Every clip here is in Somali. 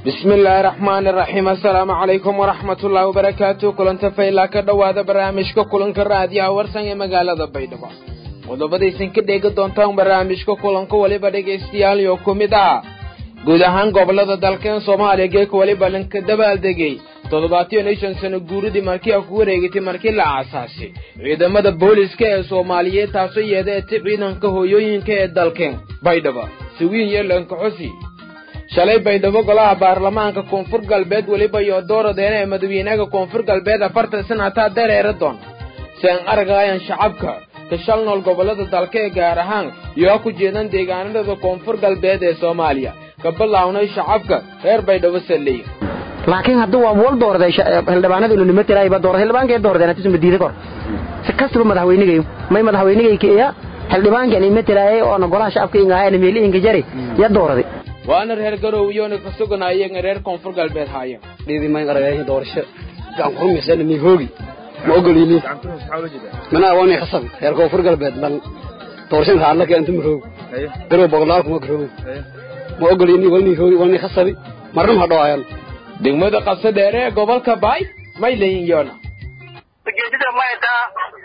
bismi illaahi raxmaani raxiim assalaamu calaykum waraxmatullaahi wabarakaatu kulanta faylaa ka dhowaada barnaamijka kulanka raadiyaha warsan ee magaalada baydhabo qodobadaysan ka dheegi doontaan barnaamijka kulanka weliba dhegaystayaal iyo ku mid ah guud ahaan gobolada dalkeen soomaaliya geeka weliba lanka dabaaldegay toddobaatiyo iyo shan sano guuridii markii a ku wareegatay markii la aasaasay ciidamada booliska ee soomaaliyeed taasoo yeedeeta ciidanka hooyooyinka ee dalkeen baydhabo sawiin iyo lankaxosi shalay baydhabo golaha baarlamaanka koonfur galbeed weliba iyo dooradeena ee madaxweynaha koonfur galbeed afartan sanataa dareera doon si aan argayaan shacabka ka shal nool gobolada dalka ee gaar ahaan iyo ku jeedan deegaanada koonfur galbeed ee soomaaliya ka bilownay shacabka reer baydhabo salley laakiin hadduu waa wal doorday xildhibaanada inuu nima tirayba doorday xildhibaankay doordeen haddii suma diiday kor si kastaba madaxweynigay may madaxweynigayka iya xildhibaankan ima tiraayay oona golaha shacabka ingahaana meeli inga jari ya dooraday waana reer garow iyoona ka suganayeen reer koonfur galbeed haaya dhidi may aragay doorasho gacan ku rumaysan mi hoogi ma ogolini mana awoonay khasab reer koonfur galbeed ban doorashan raadla ka antum roog garow boqolaal kuma garow ma ogolini walni hoogi walni khasabi marnum ha dhawaayan degmada qabso dheere ee gobolka baay may leeyihin yoona ujeedada mayta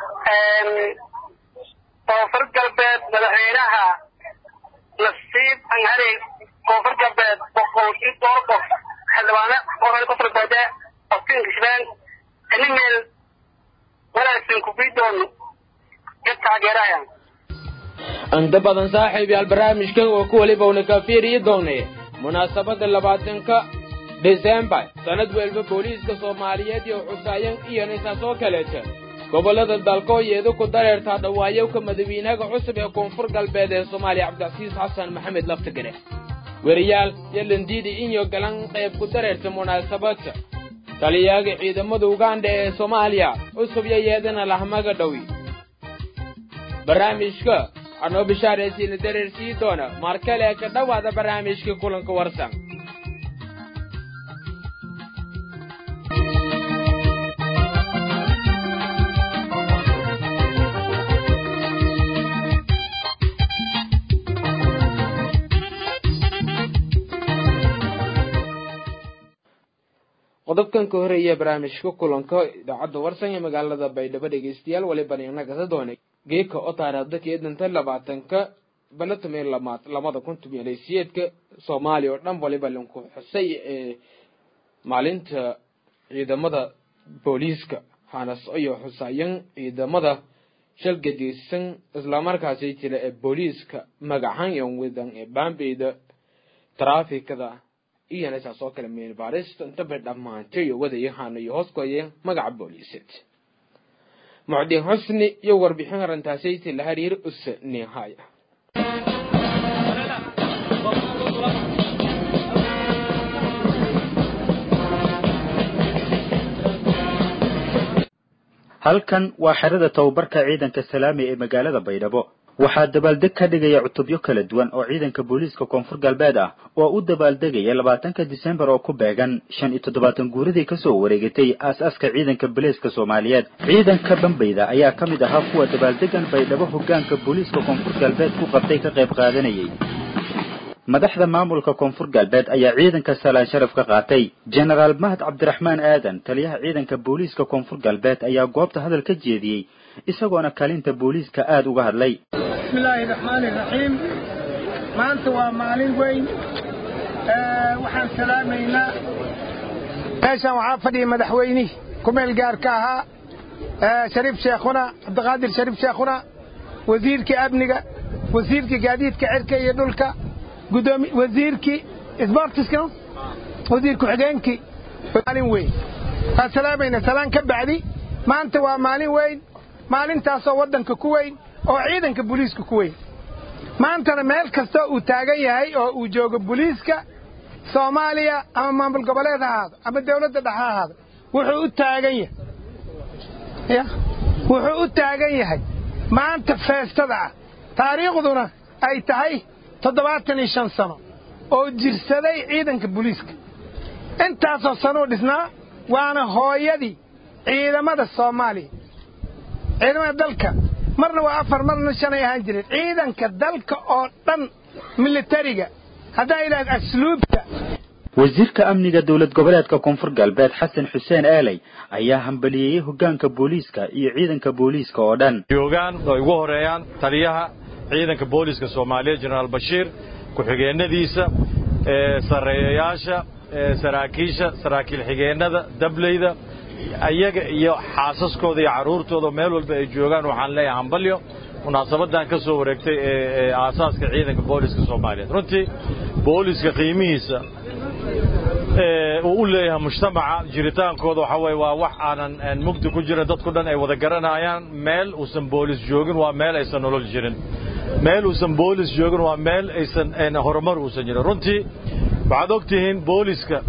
koonfur galbeed madaxweynaha nasiib anhari koonfur galbeed boqol iyo dhowr qof xildhibaane oo koonfur galbeed qofkin kishbeen animel walaagsan kubidoon ka taageeraya inta badan saaxiib yaal barnaamijkan oo ku weliba una ka fiiriyi doonay munaasabada labaatanka desembar sanad welba booliiska soomaaliyeed iyo xusaayan iyo nisaas oo kaleeta gobolada dalkoo yeedu ku dareertaa dhawaayowka madaxweynaha cusub ee koonfur galbeed ee soomaaliya cabdicasiis xasan maxamed laftigare weriyaal iyo landiidi inyo galan qayb ku dareerta munaasabadka taliyaaga ciidamada uganda ee soomaaliya cusub iyo yeedana lahmaga dhowi barnaamijka anoo bishaaraysiina dareersii doona markale ka dhowaada barnaamijka kulanka warsan qodobkan ka horeeya barnaamijka kulanka idaacadda warsan ee magaalada baydhabo dhegeystayaal waliban inagasa doonay geeka oo taariikhda keedanta labaatanka balatamee lamaad lamada kun toban siyeedka soomaaliya oo dhan waliba lanku xusay ee maalinta ciidamada booliiska hanas iyo xusaayan ciidamada shalgadeysan islamarkaasi jira ee booliiska magacan iyo wadan ee baambeyda taraafikada iyana saas oo kale meelbaarista intaba dhammaantay iyo wadayahaana iyo hoos koyeen magaca booliiseed mucdin xusni iyo warbixin arrintaasayta la xiriir usa nihaya halkan waa xerada tababarka ciidanka salaami ee magaalada baydhabo waxaa dabaaldeg ka dhigaya cutubyo kala duwan oo ciidanka booliiska koonfur galbeed ah oo u dabaaldegaya labaatanka disembar oo ku beegan shan iyo toddobaatan guuradii kasoo wareegatay aas-aaska ciidanka booliiska soomaaliyeed ciidanka bambayda ayaa ka mid ahaa kuwa dabaaldegan baydhabo hogaanka booliiska koonfur galbeed ku qabtay ka qayb qaadanayay madaxda maamulka koonfur galbeed ayaa ciidanka salaan sharaf ka qaatay jenaraal mahad cabdiraxmaan aadan taliyaha ciidanka booliiska koonfur galbeed ayaa goobta hadal ka jeediyey isagoona kaalinta booliiska aada uga hadlay bismillaahi raxmaani raxiim maanta waa maalin weyn waxaan salaamaynaa meeshaan waxaa fadhiya madaxweynihii kumeel gaarka ahaa shariif sheekhuna cabdiqaadir shariif sheekhuna wasiirkii amniga wasiirkii gaadiidka cirka iyo dhulka gudoomi wasiirkii sbortiska wasiir ku-xigeenkii maalin weyn waan salaamayna salaan ka bacdi maanta waa maalin weyn maalintaasoo waddanka ku weyn oo ciidanka booliiska ku weyn maantana meel kastoo uu taagan yahay oo uu joogo booliiska soomaaliya ama maamul goboleed ha ahaado ama dawladda dhex ha ahaado wuxuu u taagan yahay ya wuxuu u taagan yahay maanta feestada ah taariikhduna ay tahay toddobaatan iyo shan sano oo jirsaday ciidanka booliiska intaasoo sanuu dhisnaa waana hooyadii ciidamada soomaaliya ciidamada dalka marna waa afar marna shanay ahaan jireen ciidanka dalka oo dhan militariga haddaa idhahda asluubta wasiirka amniga dowlad goboleedka koonfur galbeed xasan xuseen aaley ayaa hambaliyeeyey hoggaanka booliiska iyo ciidanka booliiska oo dhan joogaan ay ugu horeeyaan taliyaha ciidanka booliiska soomaaliyeed jenaraal bashiir ku-xigeenadiisa sarreeyayaasha saraakiisha saraakiil xigeennada dableyda iyaga iyo xaasaskooda iyo carruurtooda meel walba ay joogaan waxaan leeyahay hambalyo munaasabadan ka soo wareegtay ee aasaaska ciidanka booliska soomaaliyeed runtii booliska qiimihiisa uu u leeyahay mujtamaca jiritaankooda waxa weye waa wax aanan mugdi ku jirin dadku dhan ay wada garanayaan meel uusan boolis joogin waa meel aysan nolol jirin meel uusan boolis joogin waa meel aysan horumar uusan jirin runtii waxaad og tihiin booliska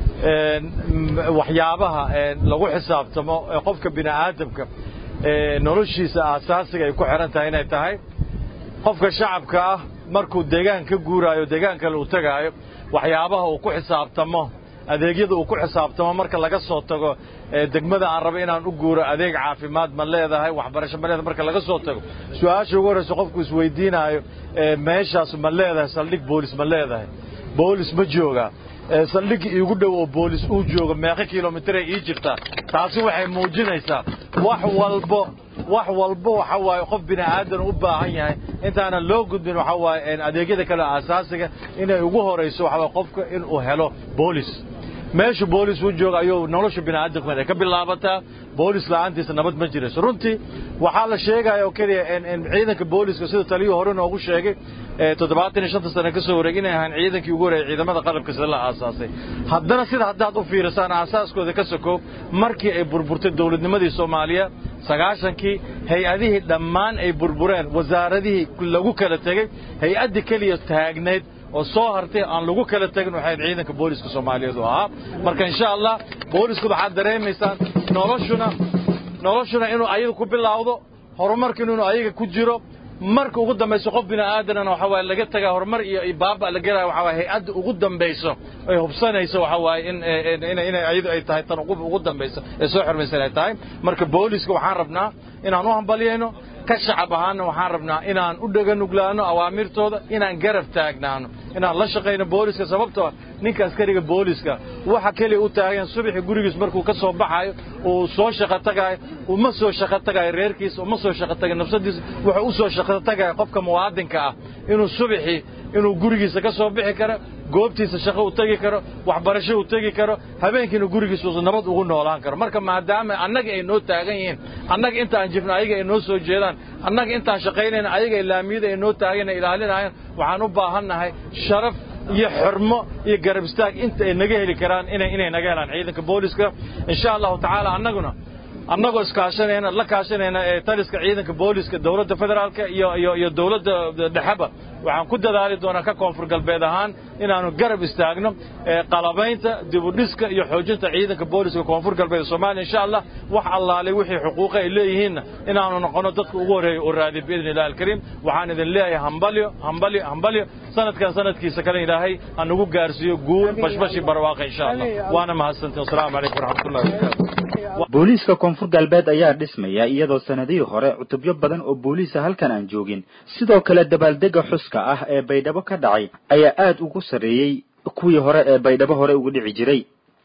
waxyaabaha lagu xisaabtamo ee qofka bini aadamka noloshiisa aasaasiga ay ku xihan tahay inay tahay qofka shacabka ah markuu deegaan ka guuraayo deegaan kale uu tegaayo waxyaabaha uu ku xisaabtamo adeegyada uu ku xisaabtamo marka laga soo tago degmada aan rabo inaan u guuro adeeg caafimaad ma leedahay waxbarasho ma leedahay marka laga soo tago su-aasha ugu horraysa qofku isweydiinaayo meeshaas ma leedahay saldhig boolis ma leedahay boolis ma joogaa saldhigga iigu dhow oo boolis uu joogo meeqa kilomitray ii jirtaa taasi waxay muujinaysaa wax walbo wax walbo waxa waaye qof bini aadan u baahan yahay intaanan loo gudbin waxa waaye adeegyada kale aasaasiga inay ugu horayso waxa waaye qofka inuu helo boolis meeshu boolis uu jooga ayuu nolosha bini aadamka ay ka bilaabataa boolis la'aantiisa nabad ma jirayso runtii waxaa la sheegaya oo keliya ciidanka booliska sida taliyuu hore noogu sheegay toddobaatan iyo shanta sane ka soo wareeg inay ahaan ciidankii ugu horeeyay ciidamada qalabka sida la aasaasay haddana sida haddaad u fiirisaan aasaaskooda ka sokoob markii ay burburtay dowladnimadii soomaaliya sagaashankii hay-adihii dhammaan ay burbureen wasaaradihii lagu kala tegey hay-addii keliya taagnayd oo soo hartay aan lagu kala tegin waxay ciidanka booliska soomaaliyeed u ahaa marka insha allah boolisku waxaad dareemaysaan noloshuna noloshuna inuu ayaga ku bilaawdo horumarkiina inuu ayaga ku jiro marka ugu dambayso qof bini aadanana waxa waaye laga tagaa horumar iyo baaba la gelaya waxa waaye hay-adda ugu dambayso ay hubsanayso waxa waaye in inay ayadu ay tahay tan ugu dambayso ee soo xirmaysan ay tahay marka booliska waxaan rabnaa inaan u hambalyayno ka shacab ahaanna waxaan rabnaa inaan u dhaganuglaano awaamirtooda inaan garab taagnaano inaan la shaqayno booliska sababtoo ninka askariga booliska waxa keliya u taagan subaxii gurigiis markuu ka soo baxayo uu soo shaqo tagaayo uma soo shaqo tagayo reerkiisa uma soo shaqo tagayo nafsadiisa wuxuu u soo shaqo tagayo qofka muwaadinka ah inuu subaxii inuu gurigiisa ka soo bixi karo goobtiisa shaqo u tegi karo waxbarasho u tegi karo habeenkiina gurigiisa uusan nabad ugu noolaan karo marka maadaama annaga ay noo taagan yihiin annaga intaan jifna ayaga ay noo soo jeedaan annaga intaan shaqaynayna ayaga laamiyada ay noo taagan ilaalinayaan waxaan u baahannahay sharaf iyo xurmo iyo garab istaag inta ay naga heli karaan inay inay naga helaan ciidanka booliska insha allahu tacaala annaguna annagoo iskaashanayna la kaashanayna ee taliska ciidanka booliska dowladda federaalka iyo iyo iyo dowladda dhexeba waxaan ku dadaali doonaa ka koonfur galbeed ahaan inaanu garab istaagno qalabaynta dibudhiska iyo xoojinta ciidanka booliska koonfur galbeed soomaaliya insha allah wax allaalay wixii xuquuqa ay leeyihiinna inaanu noqono dadka ugu horreeya oo raadiya biidni illahi alkariim waxaan idin leeyahay hambalyo hambalyo hambalyo sanadkan sanadkiisa kale ilaahay ha nagu gaarsiiyo guur bashbashi barwaaqa insha allah waana mahadsantiin wasalaamu calaykum waraxmatullahi wabarakatu booliiska koonfur galbeed ayaa dhismaya iyadoo sanadihii hore cutubyo badan oo booliisa halkan aan joogin sidoo kale dabaaldega xuska ah ee baydhabo ka dhacay ayaa aad ugu sarreeyey kuwii hore ee baydhabo hore uga dhici jiray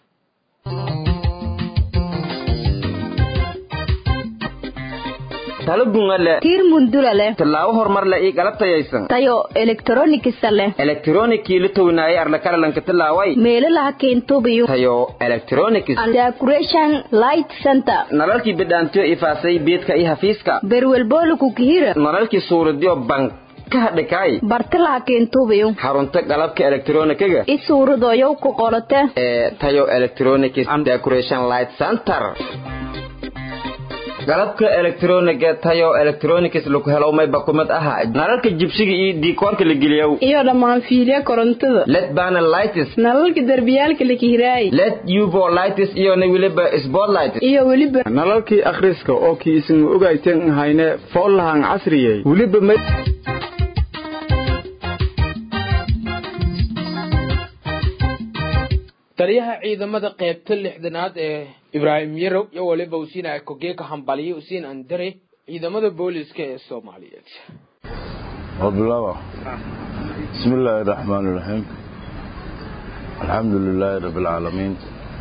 talo bungale tiir mundula leh tallaabo horumar leh ii galabtayaysan tayo elektronikisa leh elektronikii la townaayay arlakalalanka tallaaway meelaha keentubiyo tayo electronics decoration light center nalalkii bidhaantiyo ifaasay beedka iyo hafiiska berwelbooluku kihira nalalkii suuradiyo bank ka hadhikaay bartalaha keentubiyo xarunta qalabka elektronikiga i suuradoyow ku qolote ee tayo electronics and decoration light center qalabka elektroniga tayo electronics lagu helo mayba kumid aha nalalka jibsiga iyo diikoorka la geliyow iyo dhammaan fiilya korontada led panel lights nalalka derbiyaalka la kihiraay led uvo lights iyo na weliba spotlights iyo weliba nalalkii akhriska oo kii isnu ogayteen hayne foollahan casriyey weliba taliyaha ciidamada qaybta lixdanaad ee ibraahim yarow iyo waliba usiin kogeeka hambaliye usiin andare ciidamada booliska ee soomaaliyeed wabilaba bismi illaahi raxmaan iraxiim alxamdu lilaahi rabbi alcaalamiin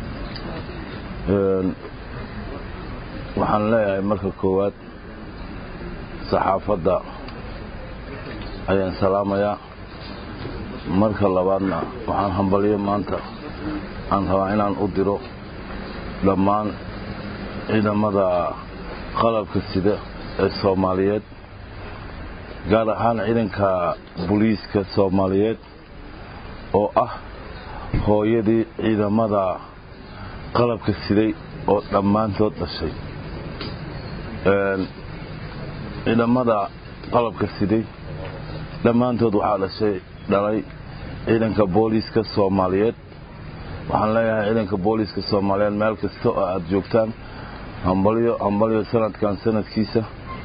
waxaan leeyahay marka koowaad saxaafadda ayaan salaamayaa marka labaadna waxaan hambalyo maanta aan rabaa inaan u diro dhammaan ciidamada qalabka sida ee soomaaliyeed gaar ahaan ciidanka booliiska soomaaliyeed oo ah hooyadii ciidamada qalabka siday oo dhammaantood dhashay ciidamada qalabka siday dhammaantood waxaa dhashay dhalay ciidanka booliiska soomaaliyeed waxaan leeyahay ciidanka booliiska soomaaliyeed meel kasta oo aad joogtaan hambalyo hambalyo sanadkan sanadkiisa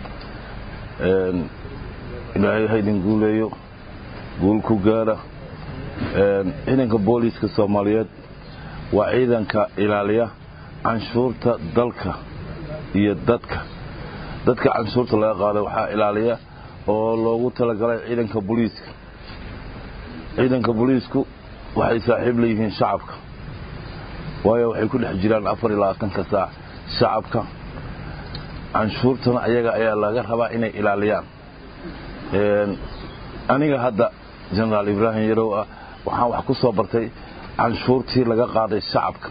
ilaahay haydin guuleeyo guul ku gaara ciidanka booliiska soomaaliyeed waa ciidanka ilaaliya canshuurta dalka iyo dadka dadka canshuurta laga qaada waxaa ilaaliya oo loogu talagalay ciidanka booliiska ciidanka booliisku waxay saaxiib leeyihiin shacabka waayo waxay ku dhex jiraan afar iyo labaatanka saac shacabka canshuurtana ayaga ayaa laga rabaa inay ilaaliyaan aniga hadda jenaraal ibraahim yarow ah waxaan wax ku soo bartay canshuurtii laga qaaday shacabka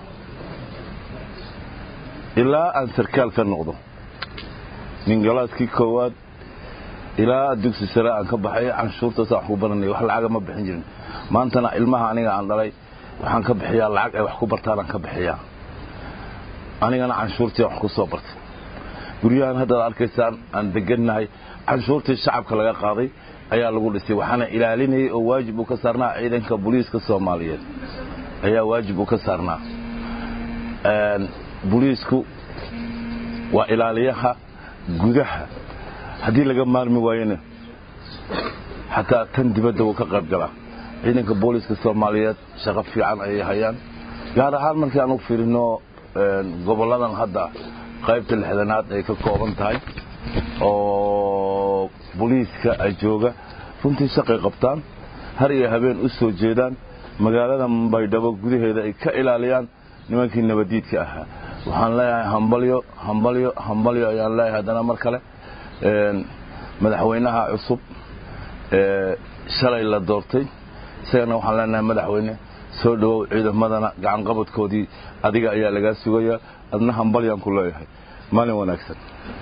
ilaa aan sarkaal ka noqdo ningalaaskii koowaad ilaa dugsi sare aan ka baxay canshuurtaas aan ku baranay wax lacaga ma bixin jirin maantana ilmaha aniga aan dhalay waxaan ka bixiyaa lacag ay wax ku bartaan aan ka bixiyaa anigana canshuurtii wax ku soo bartay guryahan haddaad arkaysaan aan degannahay canshuurtii shacabka laga qaaday ayaa lagu dhisay waxaana ilaalinayay oo waajib uu ka saarnaa ciidanka booliiska soomaaliyeed ayaa waajib uu ka saarnaa booliisku waa ilaaliyaha gudaha haddii laga maarmi waayona xataa tan dibadda wuu ka qayb galaa ciidanka booliiska soomaaliyeed shaqo fiican ayay hayaan gaar ahaan markii aan u fiirino gobolladan hadda qaybta lixdanaad ay ka kooban tahay oo booliiska jooga runtii shaqay qabtaan har iyo habeen u soo jeedaan magaalada baydhabo gudaheeda ay ka ilaaliyaan nimankii nabadiidka ahaa waxaan leeyahay hambalyo hambalyo hambalyo ayaan leeyahay haddana mar kale madaxweynaha cusub ee shalay la doortay isagana waxaan leenahay madaxweyne soo dhowow ciidamadana gacanqabadkoodii adiga ayaa lagaa sugayaa adna hambalyaan ku leeyahay maalin wanaagsan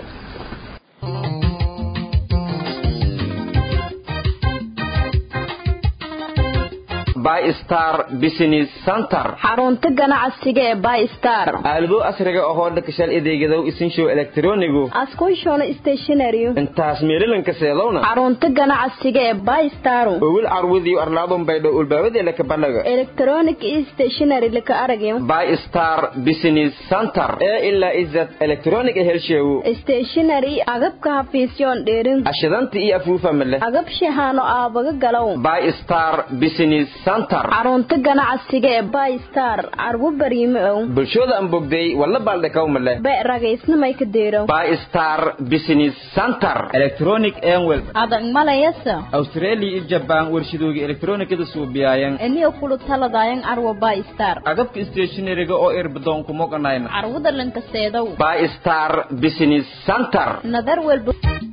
bystar business center xarunta ganacsiga ee bystar aalado asriga ahoo dhakashal adeegadow isinshow elektronigu askushona stationary intaas meerilanka seedowna xarunta ganacsiga ee bystar owil carwudiyo arlaadun baydho ulbaabadii laka bandhaga electronic stationary laka aragyo bystar business center ee ilaa izad electronic helsheewu stationary agabka hafiisyoon dheerin ashidanta iyo afuufa male agab shahaano aabaga galow bystar business xarunta ganacsiga ee bystar carwo bariime ow bulshooda aan bogday walla baaldhakaw male be ragaysnamay ka deerow bystar business center electronic enwel adag malayasa australia iyo jabaan warshadooga elektronikada suubiyayan eniyo kulu taladayan carwo bystar agabka stationariga oo irbadoon kumoganayna carwada lankaseedow bystar business center nadar welba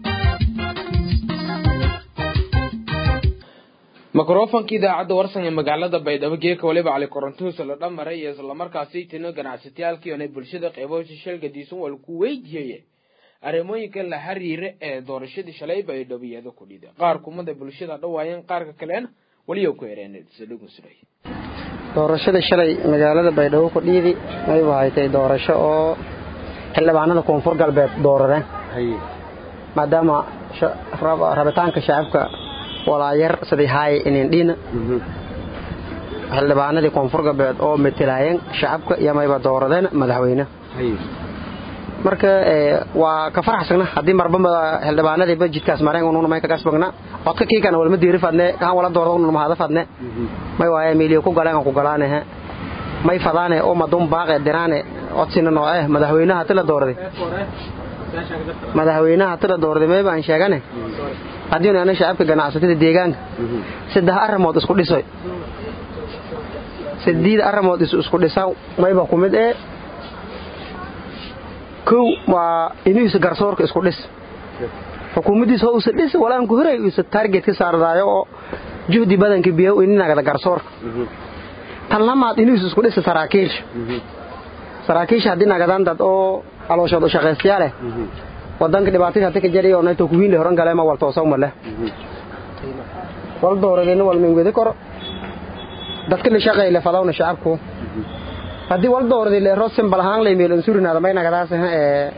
mikrofonka idaacadda warsan ee magaalada baydhabo geeka waliba cali korontuhusa la dhamaray iyo islamarkaasi tino ganacsatayaalkiiona bulshada qeybahoosa shalgadiisan wal ku weydiiyey arrimooyinka la xiriira ee doorashadii shalay baydhabo iyada ku dhida qaar kumada bulshada dhawaayeen qaarka kaleena weliyo ku hereensadhugunsuray doorashada shalay magaalada baydhabo ku dhiidi ay wahatay doorasho oo xildhibaanada koonfur galbeed doorareen maadaama rabitaanka shacabka walaayar sidii haaye inin dhiina xildhibaanadii koonfur galbeed oo matelaayeen shacabka iyo mayba dooradeen madaxweyne marka waa ka faraxsagna haddii marba xildhibaanadii bajidkaas mareen ununa may kagas bagna codka kiikana walma diiri fadne kaan wala doorada ununa mahada fadne may waaye miiliyo ku galeen ku galaanehe may fadaane oo madun baaqe diraane codsina nooce madaxweynaha tila doorday madaxweynaha tila doorday may baan sheegane haddiinu ana shacabka ganacsatada deegaanka saddex arrimood isku dhisoy sadiid arrimood isu isku dhisa mayba ku mid ee kow waa inuusa garsoorka isku dhis xukuumaddiisa ho usa dhis walaanku horay usa target ka saardaayo oo juhdi badanka biyow ininagada garsoorka tan lamaad inuusa isku dhisa saraakiisha saraakiisha haddii nagadaan dad oo calooshood u shaqaystayaa leh wadanka dhibaatadii hata ka jari oo nayto kuwiinle horan galeema wal toosawma leh wal dooradeenna wal mingwedi koro dadka la shaqayle fadawna shacabku haddii wal dooradi le rosen balahaan lay meel ansurinaada may nagadaas ee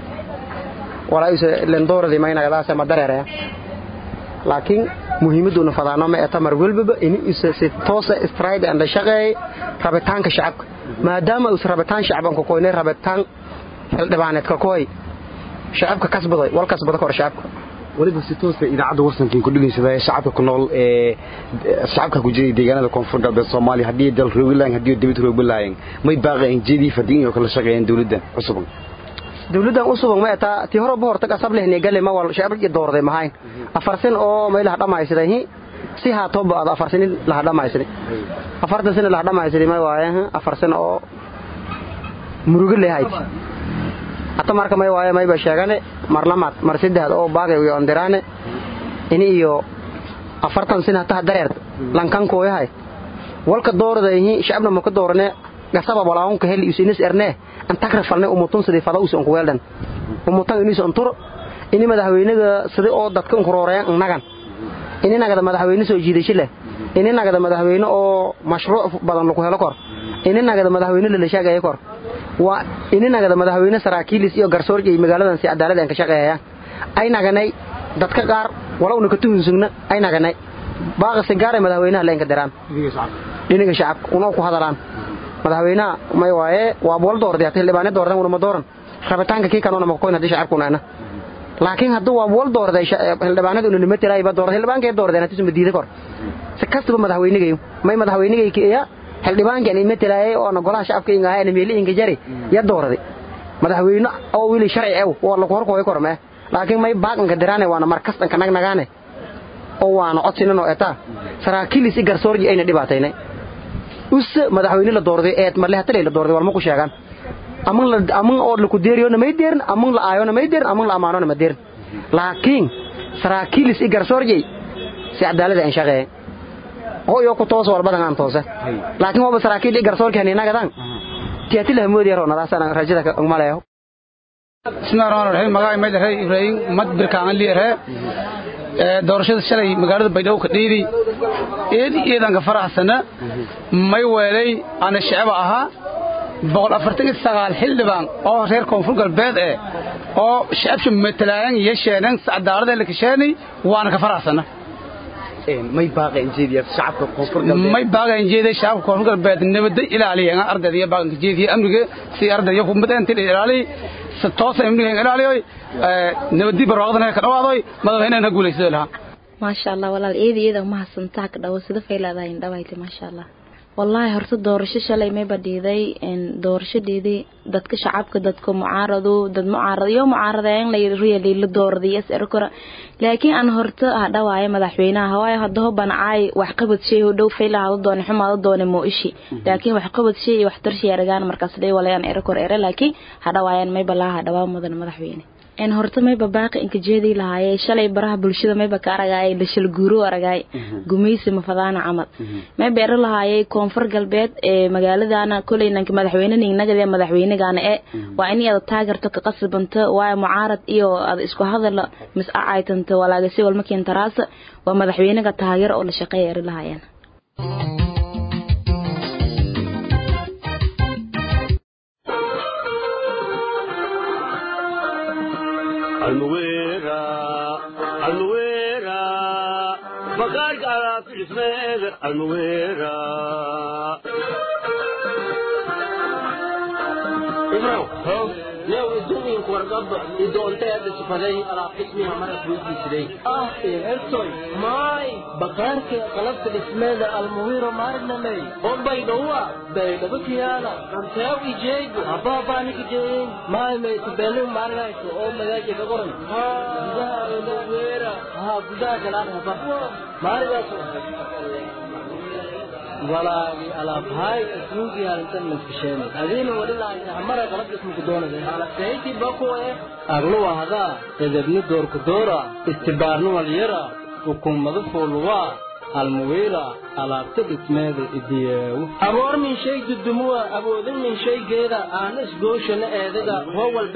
walaa isa len dooradi may nagadaas ma dareeraya laakiin muhiimaduna fadaano ma eta mar walbaba in isa si toosa stride and shaqeey rabitaanka shacabka maadaama us rabitaan shacbanka koynay rabitaan xildhibaaneedka koy shacabka kasbaday wal kasbada kor shacabka waliba si toosa idaacadda warsankiin ku dhegeysaday shacabka ku nool ee shacabka ku jiray deegaanada koonfur galbeed soomaaliya haddii dal roogilaan haddii dibad roogilaayeen may baaqeen jeedii fadhiin iyo kala shaqeeyeen dawladdan cusuban dawladdan usuban ma etaa tii hore ba hortag asab lehne gale ma wal shacabka iyo doorday mahayn afar sin oo may laha dhamaysaday si haato ba afar sin laha dhamaysaday afartan sin laha dhamaysaday may waaye afar sin oo murugo leeyahay hata marka may waaye mayba sheegane mar lamaad mar saddexaad oo baagay iyo ondiraane ini iyo afartan sin hata dareert lankankoo yahay walka dooradayhi shacabna maka doorane gasaba walaahunka heli isinis erne antagra falne umutun sidii fada usi onku weeldan umutan inis ontur ini madaxweynaga sidii oo dadka unkurooreen nagan ini nagada madaxweyne soo jiidasho leh ini nagada madaxweyne oo mashruuc badan lagu helo kor ini nagada madaxweyne lalashaagaya kor waa ini nagada madaxweyne saraakiilis iyo garsoor iyo magaaladan si cadaalad aan ka shaqeeyaan ay naganay dadka qaar walowna ka tuhunsugna ay naganay baaqasi gaaray madaxweynaha leenka diraan dhiniga shacabka unoo ku hadalaan madaxweynaha may waaye waa bool doorday hata xildhibaane doordan unama dooran rabitaanka kii kanona makoyn haddii shacabkunaana laakiin hadduu waa bool doorday xildhibaanada unanima tirayba doorday xildhibaankee doordeen haddii suma diida kor si kastaba madaxweynigayo may madaxweynigay kiya xildhibaankan ima tiraaye oona golaha shacabka ingahaana meeli inga jari ya doorday madaxweyne oo wili sharci ew waa lagu horkooy kor mee laakiin may baaqanka diraane waana markastanka nagnagaane oo waana codsinan oo etaa saraakiilis i garsoorji ayna dhibaataynay usse madaxweyne la doorday eed marle hatalay la doorday walma ku sheegaan aman la aman oo laku deeriyona may deerin aman la aayona may deerin aman la amaanona ma deerin laakiin saraakiilis i garsoorji si cadaalada aan shaqeeyay oo iyo ku toos walbadan aan toose laakiin waba saraakiil i garsoorki haninagadaan tiati la hamoodi yaro nadaasana rajada ka maleeyo bismillahi rahmaani rahiim magaca may dhahay ibraahim mad birkaan li dhahay doorashada shalay magaalada baydhabo ka dhiidi eed eedanka faraxsana may weelay ana shacaba ahaa boqol afartan iyo sagaal xildhibaan oo reer koonfur galbeed eh oo shacabsha matalaayan yeesheenan cadaalada la kasheenay waana ka faraxsana may baaqeen jeediya shacabka koonfur galbeed may baaqeen jeediya shacabka koonfur galbeed nabadda ilaaliya ardayda iyo baaqanka jeediya amniga si ardayda ku mideen til ilaaliy si toos amniga ilaaliyo nabadii barwaaqadana ka dhawaadoy madaxweynaha guuleysay lahaa maasha allah walaal eedi eeda ma hasantaa ka dhawo sida faylaadahay indhawayti maasha allah wallaahi horta doorasho shalay may badhiiday doorashadeedii dadka shacabka dadka mucaarado dad mucaarad iyo mucaaradayan la really la dooraday is erkora laakiin aan horta hadhawaayo madaxweynaha waayo hadda hoban caay wax qabad shay u dhow fayla hada doone xumaado doone moo ishi laakiin wax qabad shay iyo wax tarshi aragaan markaas dhay walayaan erkor ere laakiin hadhawaayaan may balaa hadhawaa mudan madaxweyne en horta mayba baaqi inka jeedii lahaaye shalay baraha bulshada mayba ka aragaay dhashal guuro aragaay gumaysi mafadaana camal mayba ero lahaayay koonfur galbeed ee magaaladana koley nanka madaxweyne ningnagade madaxweynegana e waa in ada taagarto ka qasbanta waayo mucaarad iyo ada isku hadal mis acaytanta walaagasi walma keentaraasa waa madaxweynega taageer oo la shaqeeya eri lahaayeen almuwera almuwera maqaarka alaabta dhismeeda almuwera ibrow new idumiinku wargaba idoonteeda sifaday alaab dhismiha maras weydiisiday ah ertoy maay bakaarka qalabta dhismeeda almuwiro maarinamey bombay dhowa baydhabakiyaala anteew ijeego abaabaaniki jeeyin maay maytubelu maarinayso oo magaaja ka qoran gudaha almuwera haa gudaha galaan haba maarigaas walaagi alaabhaay asnuugii halintan maskasheen adiina wadhilaayna hamara qalab ismuku doonade alaseyti bakuwe agluwa hadaa edebni doorku doora istibaarni walyara ukummadu fuuluwaa almuwiira alaabta dhismeeda idiyeewu aboor min shay dudumuwa awoodin min shaygeeda aana isgooshana eedaga hoo walba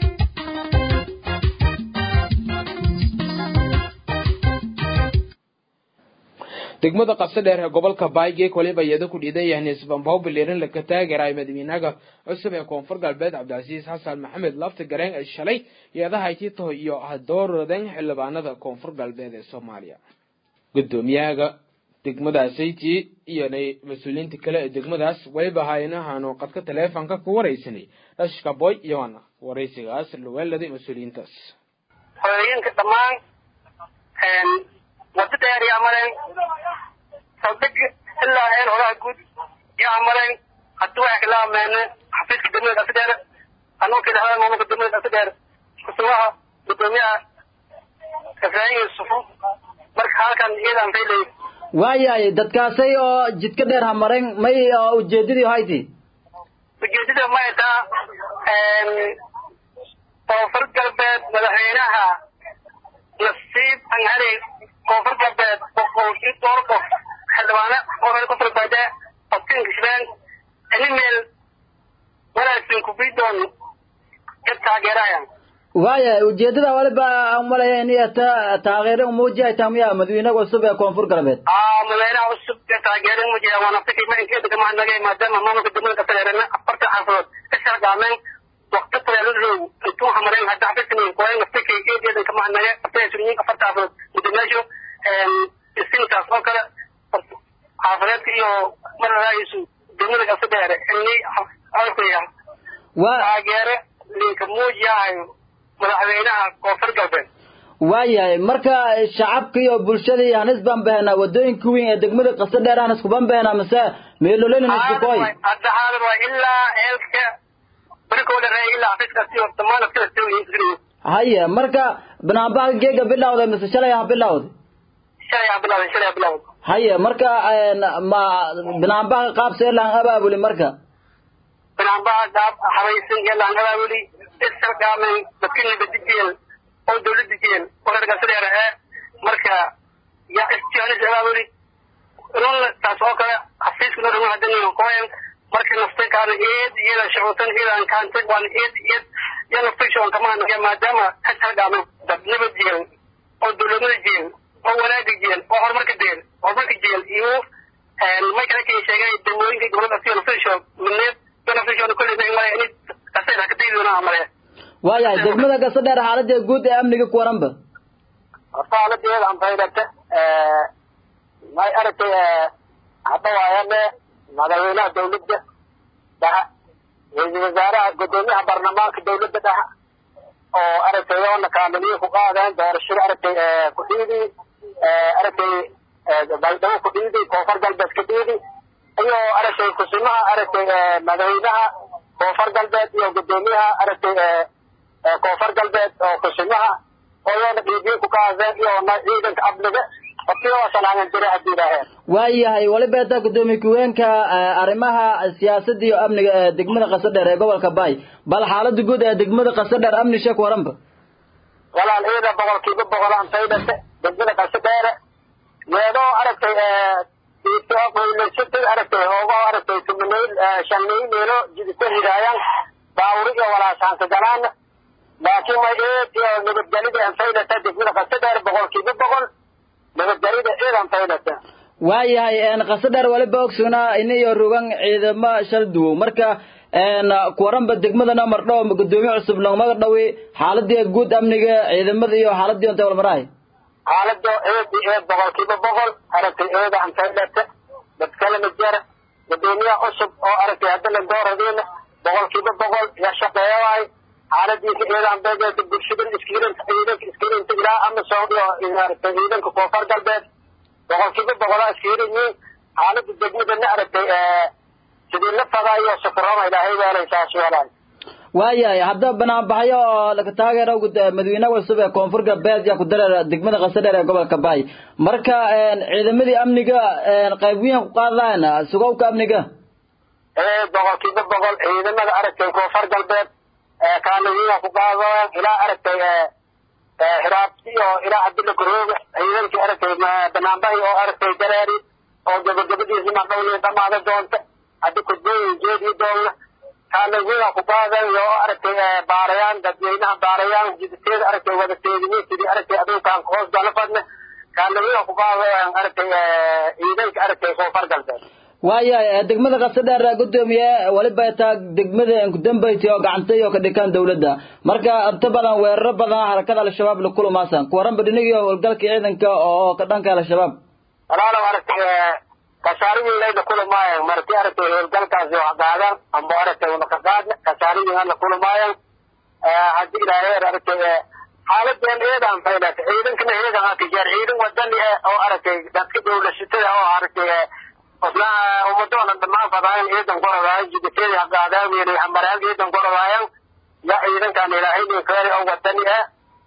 degmada qabso dheer ee gobolka baaygeek waliba iyada ku dhiidan yahay nisbanbaw bilirin laka taageeray madaxweynaha cusub ee koonfur galbeed cabdicasiis xasan maxamed lafti gareen ay shalay iyadaha tito iyo dooradan xildhibaanada koonfur galbeed ee soomaaliya gudoomiyaha degmadaasaytii iyo mas-uuliyiinta kale ee degmadaas waliba haynahaanu qadka taleefonka ku waraysanay dhashka boy iyona waraysigaas luweeladay mas-uuliyiintaas hooyooyinka dhammaan wada dheer yaa mareen saldhig ilaa heer horaha guud yaa mareen haddii waxay kala ameene xafiiska degmada dhasi dheer anuu kidhahda maamulka degmada dhasi dheer kusumaha gudoomiyaha ibraahim yusufu marka halkan iyadaan faylay waayahay dadkaasay oo jidka dheer hamareen may ujeedadii hayti ujeedada may taa koonfur galbeed madaxweynaha nasiib anhari koonfur galbeed boqol iyo dhowr qof xildhibaane oo reer koonfur galbeed qofkin kishbeen animeel wanaagsan kubidoon ka taageerayaan waayahay ujeedada waliba umalaya in ta taageero umuujihay tamiya madaxweynaha cusub ee koonfur galbeed aa madaxweynaha cusub ee taageero umuujiya waana fikir ma inkeeda kama hadnagay maadaama maamulka degmada kasareerana afarta xaafadood ka shargaameen waqti kuleeladadow intuu hamareen hadda xafiiskan kuwayn fikir eedeedan kama hadnagay afarta sunyiin afarta xaafadood gudoomiyashu isintaas oo kale xaafadeedka iyo mararaayisu degmada kasadheere ini alkuya taageere linka muujiyahayo madaxweynaha koonfur galbeed waayahay marka shacabka iyo bulshadii hanis baan behenaa wadooyinka weyn ee degmada qasa dheer hanis kuban behenaa mise meeloleyna nisbukoy hadda xaadir waa ilaa eelka barikoo dharey ilaa xafiiskaasi oo dhammaan askara haya marka banaanbaha geega bilawday mise shalay ha bilawday shalay ha bilawday shalay ha bilawday haya marka ma banaanbaha qaab seelaan abaabuli marka banaanbaha qaab habaysan yeelaan abaabuli isargaamen dadka nabadijeel oo dawladda jeel oo reer gasadeer ee marka yaa istihaanis abaabuli run taas oo kale xafiiska noo dhamaa hadani koen marka naftay kaana eed iyada shucuutan iyadan kaantay waan eed eed iyo naftay shucuun kama hanaya maadaama ka sargaamen dad nabad jeel oo dawladnada jeel oo wanaaga jeel oo horumarka jeel horumarka jeel iyo may kale kay sheegay dawooyinka gobolada siyo naftay shucuun midneed iyo naftay shucuun kulli may malay inay kaseer hakadaydoona amale waayahay degmada gasa dheer xaaladee guud ee amniga ku waranba horta xaaladeeda anfaydhate may aragtay hadda waayane madaxweynaha dawladda dhaha ra-iisul wasaaraha gudoomiyaha baarlamaanka dawladda dhaha oo aragtay oona kaamiliye ku qaadeen doorashada aragtay ku-dhiidi aragtay baydhabo ku-dhiidi koonfur galbeed ka dhiidi iyo aragtay kusimaha aragtay madaxweynaha koonfur galbeed iyo gudoomiyaha aragtay koonfur galbeed oo kusimaha oyoona dhiibiye ku qaadeen iyoona ciidanka amniga waayahay waliba etaa gudoomiye ku-weenka arrimaha siyaasada iyo amniga ee degmada qasa dheer ee gobolka bay bal xaalada guud ee degmada qasa dheer amni sheek waranba walaal ciida boqolkiiba boqol antaydhate degmada qasa dheere meedoo aragtay maylaysatay aragtay hoogo aragtay tumanayl shanay meelo jidita hidaayaan baawuri iyo walaasaanka galaana laakiin may eed iyo nabadgelida antaydhate degmada qasa dheer boqolkiiba boqol nabadgelida ciidan taydhata waayahay qasa dheer waliba ogsugnaa ini iyo rugan ciidamo shal duwow marka kuwaranba degmadana mardho gudoomiye cusub lagmaga dhawi xaaladii guud amniga ciidamada iyo xaaladii ontay walmarahay xaalado eed iyo eed boqolkiiba boqol aragtay eeda antaydhata dadkalama jara gudoomiyaha cusub oo aragtay haddana dooradeena boqolkiiba boqol ya shaqeeyawaay xaaladiisa eedaan beegeeta bulshada iskiirinta ciidanka iskiirinta ilaa amasom iyo aragtay ciidanka koonfur galbeed boqolkiiba boqolaa iskiirinyiin xaalada degmadana aragtay sidii la fadaa iyo safarona ilaahay weelay saas weelaay waayahay hadda banaanbaxyo oo laga taageero madaxweynaha cusub ee koonfur galbeed yaa ku dareera degmada qasadheer ee gobolka baay marka ciidamadii amniga qayb weyn ku qaadaan sugowka amniga boqolkiiba boqol ciidamada aragtay koonfur galbeed kaalimiina ku qaadayaan ilaa aragtay hiraabti oo ilaa cabdilla garoobe ciidankii aragtay banaanbahi oo aragtay dareeri oo gabagabadiisi madhowni dhamaada doonta haddi kudbooyin jeediyi doonna kaalimiina ku qaadayan oo aragtay baarayaan dadweynaha baarayaan jiditeeda aragtay wadateedini sidii aragtay adunkaan hoos gala fadne kaalimiina ku qaadayaan aragtay ciidanka aragtay koonfur galbeed waayahay degmada qasadheer gudoomiye waliba taa degmada kudambayti oo gacantay oo ka dhikaan dawladda marka inta badan weeraro badan harakada al-shabaab la kulumaasan kuwaranba dhinigii howlgalka ciidanka oo ka dhanka al-shabaab walaalow aragtay kasaarigii layla kulumaayan marti aragtay howlgalkaasi wax qaadan amba aragtay una ka qaadna kasaarigii la kulumaayan haddii ilaaheer aragtay xaaladeen eedan faylata ciidankana eedan haka jeer ciidan wadani oo aragtay dadka dawlashatada oo aragtay osna ummadoona dhammaan fadaayan ciidan gorodaayan jiditeedi haqaadaaweyne hamaraag ciidan gorodaayan ya ciidankan ilaahaynin keeri oo wadani ah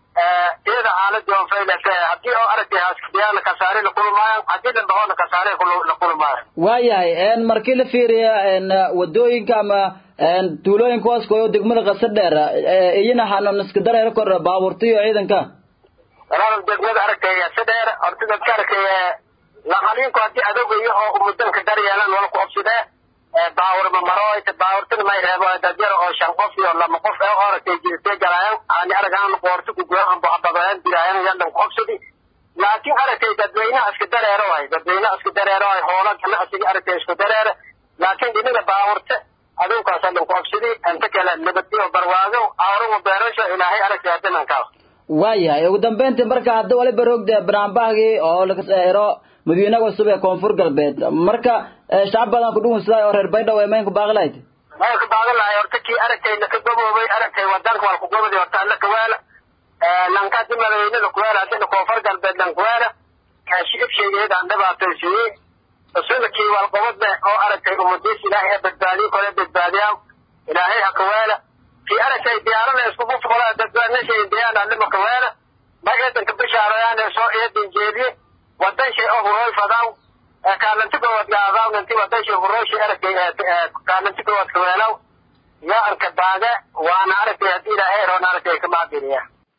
iyada xaaladii oo faylata haddii oo aragtay haskadiyaana kasaare la kulmaayan haddii dhambahoona kasaare la kulmaayan waayahay markii la fiiriya wadooyinka ama tuulooyinka hooskoyo degmada qasadheer iyana hanan iska dareero kor baabuurta iyo ciidanka walaal degmada aragtay sadheer horta dadka aragtay laqaliinku haddii adogayo oo umudanka daryeelan wala ku obsidee baawurma maroyta baawurtana may reebo dadyar oo shan qof iyo lama qof ee oragtay jirtee galaayan aani aragaan qoorta kugoyan ambo ababaan diraayan yandan ku obsidi laakiin aragtay dadweynaha iska dareero waay dadweynaha iska dareero waay hoola ganacsiga aragtay isku dareere laakiin dhinaga baawurta adunkaas adan ku obsidi inta kale nabadiyo barwaago awrugu beerasho ilaahay aragtay hadinankaas waayahay ugu dambeyntii marka hadda waliba roogda banaanbahgii oo laga saero madaxweynaha cusub ee koonfur galbeed marka shacab badan ku dhugunsaday oo reer baydhabo ee maynku baaqilayd maynku baaqilay horta kii aragtay laka gaboobay aragtay wadanka wal kugobadi horta alla kaweela lanka hadii madaxweynada kuweela hadina koonfur galbeed lan kuweela shicib sheegeedaan dhibaataysiiyey usuna kii walqobadle oo aragtay umadiis ilaahay badbaadiyo kole badbaadiyaan ilaahay ha kaweela kii aragtay diyaarada iskugu fuqolaa dadbaadnashay diyaan allima kaweela ma eedanka bishaarayaane soo eedan jeediye wadan shay oo huroy fadaw kaalanti goowad gaadaw nanti wadan shay huroy shay aragtay kaalanti goowad kaweelaw yaa arka baaga waana aragtay haddii ilaahay roon aragtay kamaadiriya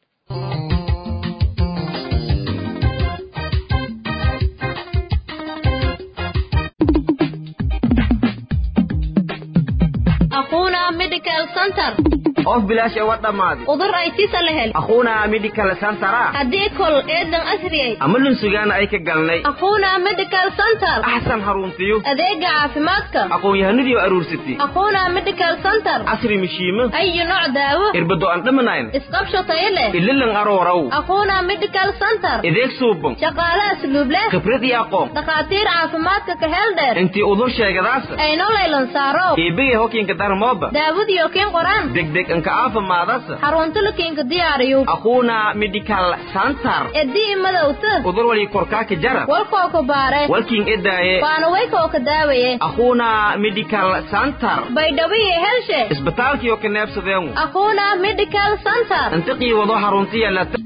أخونا ميديكال سنتر of bilaash ee wa dhammaaday udur ay sisa la hel akhuuna medical centera haddii kol eedan asriyay ama lunsugaana ay ka galnay أخونا ميديكال سنتر axsan haruntiyo adeega caafimaadka aqoon-yahanadii aruursatay أخونا ميديكال سنتر casri mishiimo أي نوع دaawo irbado aan dhamanayn isqabsho tayo leh ililan arooraw أخونا ميديكال سنتر ideeg suuban shaqaale asluub leh khibrad iyo aqoon dhakhaatiir caafimaadka ka hel dheer intii udur sheegadaasa ayno laylan saaro eebegay hokiinka darmooba daawadiyo kiin qoraan degdeg inka aafimaadasa xarunta lakiinka diyaariyo akhuuna medical center edii madowta udur wali korkaaka jara walkoo ka baare walkiin edaaye waana waykoo ka daawaye akhuuna medical center baydhawiye helshe isbitaalkiyo ka neebsadeengu أخونا ميديكال سنتر intiqii wado haruntiya lata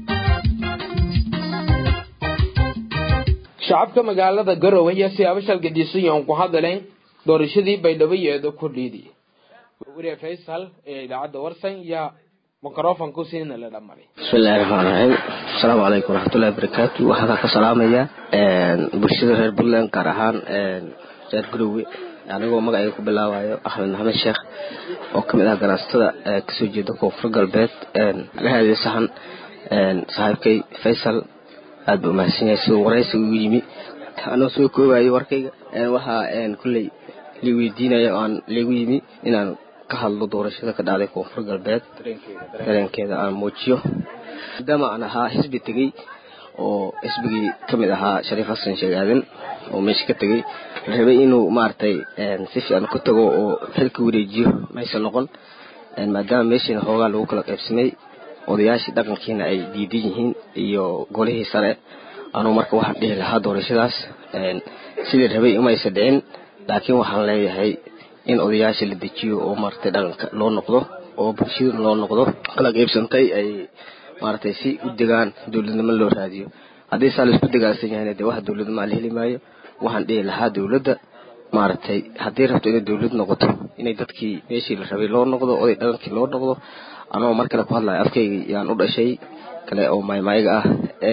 shacabka magaalada garowe ayaa siyaabo shalgadiisan yoon ku hadleen doorashadii baydhaboyeeda ku dhiidi wariye faysal ee idaacadda warsan yaa mikrofonku siina la dhamaray bismillahi raxmaan raxiim asalaamu calaykum waraxmatullahi wabarakaatu waxaan ka salaamaya bulshada reer puntland gaar ahaan reer garowe anigoo magacayga ku bilaabayo axmed maxamed sheekh oo kamid ah ganacsatada kasoo jeeda koonfur galbeed agahaadii saxan saaxiibkay faysal aad ba umahadsan yahay siduu waraysi ugu yimi anoo soo koobayo warkayga waxaa kulley li weydiinaya oo aan ligu yimi inaan ka hadlo doorashada ka dhacday koonfur galbeed dareenkeeda aan muujiyo maadaama aan ahaa xisbi tegey oo xisbigii kamid ahaa shariif xasan sheeg aadan oo meesha ka tegey la rabay inuu maaragtay si fiican ku tago oo xilka wareejiyo maysa noqon maadaama meeshiina hoogaa lagu kala qaybsamay odayaashii dhaqankiina ay diidan yihiin iyo golihii sare anuu marka waxaan dhihi lahaa doorashadaas sidii rabay umaysa dhicin laakiin waxaan leeyahay in odayaasha la dejiyo oo maaragtay dhaqanka loo noqdo oo bulshada loo noqdo kala qaybsantay ay maaragtay si u degaan dowladnimo loo raadiyo haddii saa laisku degaansan yahayna dee wax dowladnimo aan la heli maayo waxaan dhihi lahaa dowladda maaragtay haddii rabto inay dowlad noqoto inay dadkii meeshii la rabay loo noqdo oday dhaqankii loo noqdo anoo mar kale ku hadlayo afkayga yaan u dhashay kale oo maaymaayga ah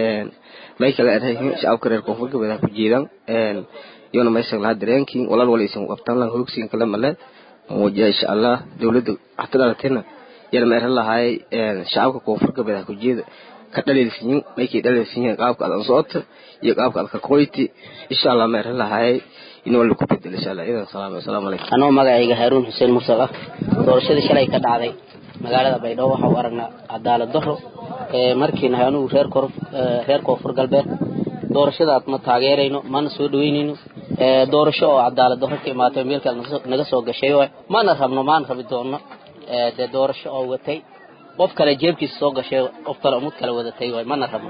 may kale aan shacabka reer koonfur galbeed ha ku jeedaan iyona meesha lahaa dareenkiin walaal wala isan qabtaan laha hoogsiin kale male muujiya insha allah dowladda waxta dhalatayna yana meeran lahaay shacabka koonfur galbeed ha ku jeeda ka dhalaysiyin maykay dhalaysiyin qaabka aad socota iyo qaabka aad ka qoyti insha allah meeran lahaay inuu la ku bedel insha allah idan salaam assalaamu calaykum anoo magacayga haaruun xuseen mursal ah doorashadii shalay ka dhacday magaalada baydhabo waxa u aragnaa cadaalad daro markii nahay anugu reer kor reer koonfur galbeed doorashadaad ma taageerayno mana soo dhaweynayno doorasho oo cadaalad daro ka imaatay meelkaad naga soo gashay waay mana rabno maana rabi doonno dee doorasho oo watay qof kale jeebkiisa soo gashay qof kale umad kale wadatay waay mana rabno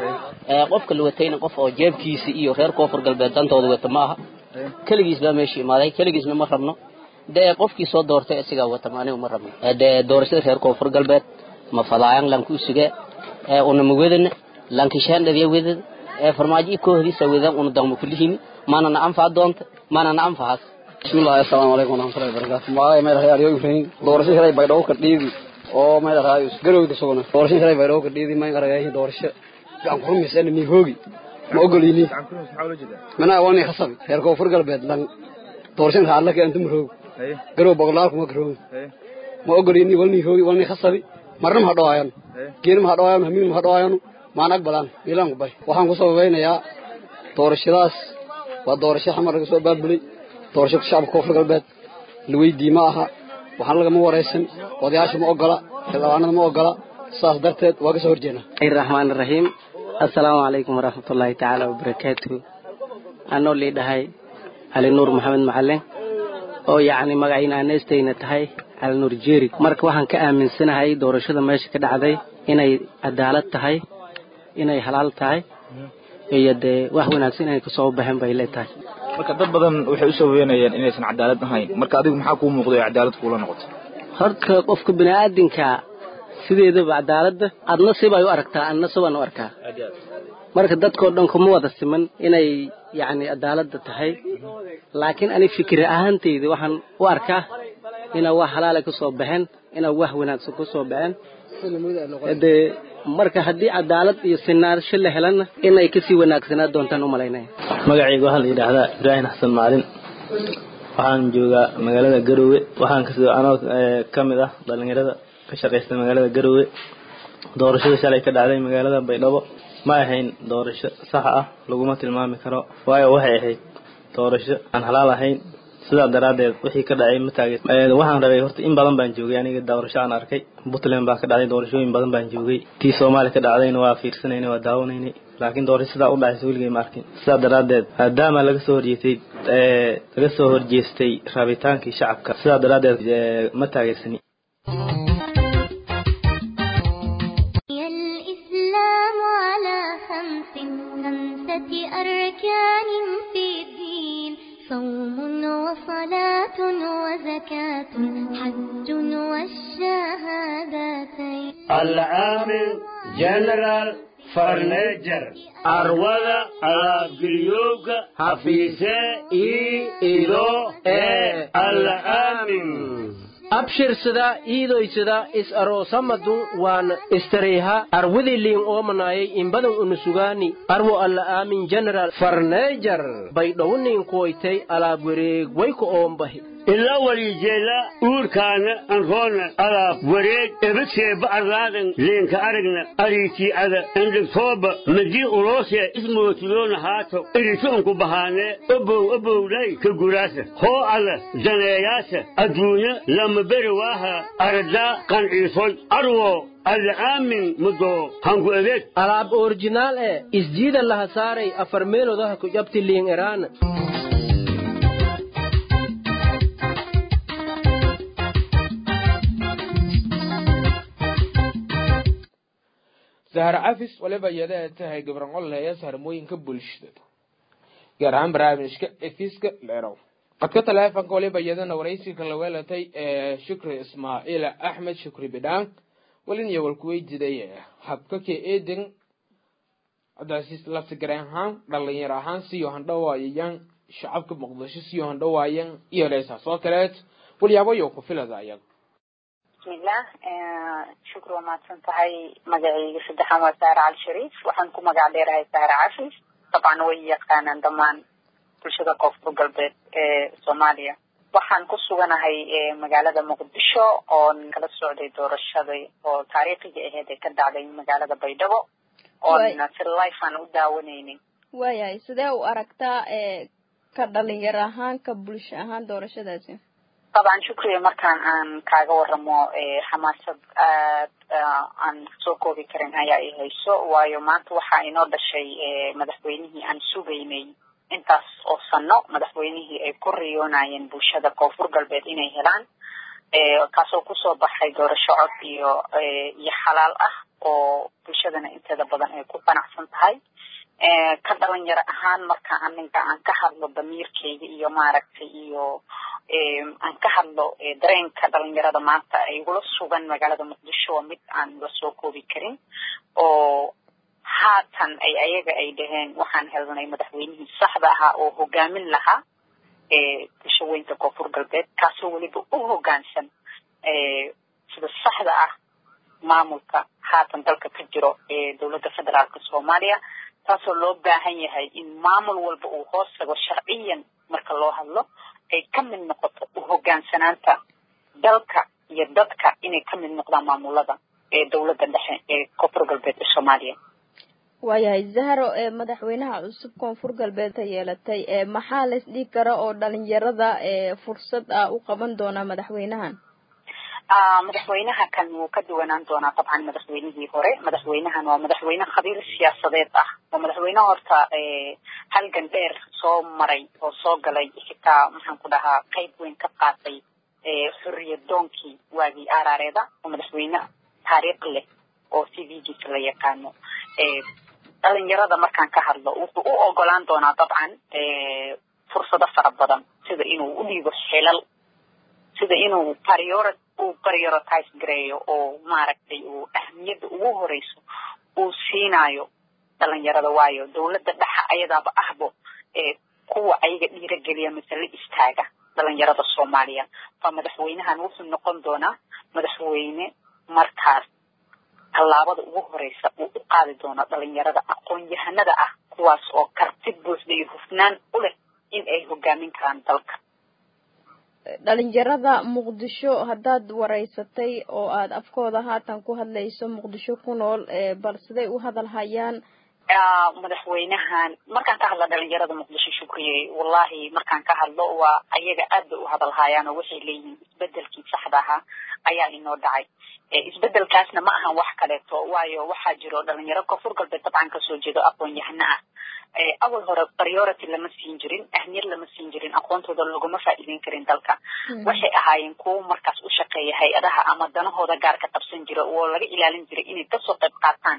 qofka la watayna qof oo jeebkiisa iyo reer koonfur galbeed dantooda wata ma aha keligiis baa meesha imaaday keligiisna ma rabno dee qofkii soo doortay isagaa wata ma anigu ma rabno dee doorashada reer koonfur galbeed ma fadaayan lanku usuge una ma wedana lankishaan dhadiya wedada farmaajo i koohdiisa wedan una daqmo kulihimi mana na anfaa doonta mana na anfahaas bismillahi assalaamu calaykum waraxmatullahi wabarakaatu magacay meel rahay aryo ibrahim doorasho shalay baydhabo ka dhiidi oo meel rahay garowda sugna doorasho shalay baydhabo ka dhiidi mayn aragayahi doorasho gacan ku rumaysana mi hoogi ma ogolini mana wani khasabi reer koonfur galbeed lan doorashan raadla ka antum roog garow boqolaal kuma garow ma ogolini walni hoogi walni khasabi marna ma hadhawaayan geena ma hadhawaayan hamiin ma hadhawaayan maan aqbalaan miilaan ku bay waxaan ku sababeynayaa doorashadaas waa doorasho xamar laga soo baabulay doorasho shacabka koonfur galbeed la weydii ma aha waxaan lagama waraysan odayaasha ma ogola xildhibaanada ma ogola saas darteed waa ka soo horjeena raxmaan raxiim assalaamu calaykum waraxmatullaahi tacaala wabarakaatuhu anoo liidhahay cali nuur maxamed macalin oo yacni magacayna aaneestayna tahay cali nuur jeeri marka waxaan ka aaminsanahay doorashada meesha ka dhacday inay cadaalad tahay inay halaal tahay iyo dee wax wanaagsan inay kasoo baxeen bay leetahay marka dad badan waxay u sababeynayaan inaysan cadaalad ahayn marka adigu maxaa kuu muuqday oo cadaalad kuula noqoto horta qofka bini'aadinka sideedaba cadaaladda adna sibay u aragtaa adna sibaan u arkaa marka dadkoo dhan kuma wada siman inay yacni cadaaladda tahay laakiin ani fikir ahaantayda waxaan u arkaa inay wax halaala ka soo baxeen inay wax wanaagsan ka soo baxeen dee marka haddii cadaalad iyo sinaansho la helana inay kasii wanaagsanaa doontaan u malaynaya magacayga waxaa la yidhaahdaa ibraahim xasan macalin waxaan joogaa magaalada garowe waxaan kasoo anoo ka mid ah dhalinyarada ka shaqaysta magaalada garowe doorashada shalay ka dhacday magaalada baydhabo ma ahayn doorasho sax ah laguma tilmaami karo waayo waxay ahayd doorasho aan halaal ahayn sidaa daraaddeed wixii ka dhacay ma taagin waxaan rabay horta in badan baan joogay aniga doorasho aan arkay puntland baa ka dhacday doorashooyin badan baan joogay tii soomaali ka dhacdayna waa fiirsanaynay waa daawanaynay laakiin doorasho sidaa u dhacaysa weligay ma arkin sidaa daraaddeed maadaama laga soo horjeestay laga soo horjeestay rabitaankii shacabka sidaa daraaddeed ma taageersani الإسلام على خمس خمسة أركان في الدين صوم وصلاة وزكاة حج والشهادتين العامل جنرال فرنيجر أروضة أبريوك حفيسة إي إلو إي العامل abshirsada iidoysada is aroosamadun waan istareyha arwidiliin oomanayay inbadan unusugaani arwo alla aamin general farneejar baydhowniin kuwaytay alaab wareeg wayku oombahi ilaa waliijeela uurkaana anroona alaab wareeg ebadseeba arlaadan leenka aragna ariitii ada endhigtooba madii uloosee ismootiloona haato iritoonku bahaanee obow obowdhay ka guraasa hoo alla daneeyaasa adduunya lama beri waaha aradaa qanciisoy arwo alla aamin mudoo hangu adeeg alaab orjinaal ee isjiida laha saaray afar meelodaha ku jabti liin eraana sahar cafis waliba iyada ay tahay gabran ol heeya saharmooyinka bulshada gaar ahaan barnaamijka efiska leerow codka taleefonka waliba iyadana waraysiga la weelatay ee shukri ismaaciil axmed shukri bidhaan walin iyo walkuweydiday habka ka eeden coddaasiis laftigareen ahaan dhalinyar ahaan siyo handhawaayayaan shacabka muqdisho siyo handhawaayaan iyo leesaas oo kaleed walyaabayo ku filada ayaga bismillah shukri waa mahadsan tahay magacayga saddexaan waa saare cali shariif waxaan ku magac dheerahay saare cafis dabcan way yaqaanaan dhammaan bulshada koonfur galbeed ee soomaaliya waxaan ku suganahay magaalada muqdisho oon kala socday doorashada oo taariikhiga aheyd ee ka dhacday magaalada baydhabo oon si life aan u daawanaynin waayahay sidee u aragtaa ka dhalinyaro ahaan ka bulsho ahaan doorashadaasi طبعا shukriya markaan aan kaaga waramo xamaasad aad aan soo koobi karin ayaa i hayso waayo maanta waxaa inoo dhashay madaxweynihii aan sugaynay intaas oo sano madaxweynihii ay ku riyoonayeen bulshada koonfur galbeed inay helaan kaasoo kusoo baxay doorasho cod iyo iyo xalaal ah oo bulshadana inteeda badan ay ku qanacsan tahay ka dhalinyaro ahaan marka aniga aan ka hadlo damiirkeyga iyo maaragtay iyo aan ka hadlo dareenka dhalinyarada maanta ay igula sugan magaalada muqdisho waa mid aan la soo koobi karin oo haatan ay ayaga ay dhaheen waxaan helnay madaxweynihii saxda ahaa oo hogaamin lahaa bulsho weynta koonfur galbeed kaasoo weliba u hogaansan sida saxda ah maamulka haatan dalka ka jiro ee dowladda federaalka soomaaliya taasoo loo baahan yahay in maamul walba uu hoos tago sharciyan marka loo hadlo ay ka mid noqoto u hogaansanaanta dalka iyo dadka inay ka mid noqdaan maamulada ee dowladda dhexe ee koonfur galbeed ee soomaaliya waayahay zahro ee madaxweynaha cusub koonfur galbeed ka yeelatay ee maxaa la isdhigi kara oo dhalinyarada ee fursad ah u qaban doonaa madaxweynahan madaxweynaha kan wuu ka duwanaan doonaa dabcan madaxweynihii hore madaxweynahan waa madaxweyne khabiir siyaasadeed ah oo madaxweyne horta halgan dheer soo maray oo soo galay xitaa maxaan ku dhahaa qayb weyn ka qaatay xorriyad doonkii waagii aaraareeda oo madaxweyne taariikh leh oo c v giisa la yaqaano dhalinyarada markaan ka hadlo wuxuu u ogolaan doonaa dabcan fursado fara badan sida inuu u dhiibo xilal sida inuu priority uu prioritize gareeyo oo maaragtay uu ahmiyadda ugu horeyso uu siinayo dhalinyarada waayo dowladda dhexa ayadaaba ahbo ee kuwa ayaga dhiirageliya mise la istaaga dhalinyarada soomaaliya fa madaxweynahan wuxuu noqon doonaa madaxweyne markaas tallaabada ugu horeysa uu u qaadi doono dhalinyarada aqoon-yahanada ah kuwaas oo karti buuxda iyo hufnaan u leh in ay hogaamin karaan dalka dhalinyarada muqdisho haddaad wareysatay oo aad afkooda haatan ku hadlayso muqdisho ku nool bal siday u hadal hayaan madaxweynahan markaan ka hadla dhalinyarada muqdisho shukriye wallahi markaan ka hadlo waa ayaga aad bay u hadal hayaan oo waxay leeyihiin isbedelkii saxda ahaa ayaa inoo dhacay isbedelkaasna ma ahan wax kaleeto waayo waxaa jiro dhalinyaro koonfur galbeed dabcan kasoo jeedo aqoon-yahano ah awal hore priority lama siin jirin ahmiyad lama siin jirin aqoontooda looguma faa'iideyn karin dalka waxay ahaayeen kuwo markaas u shaqeeya hay-adaha ama danahooda gaarka qabsan jira oo laga ilaalin jiray inay kasoo qayb qaataan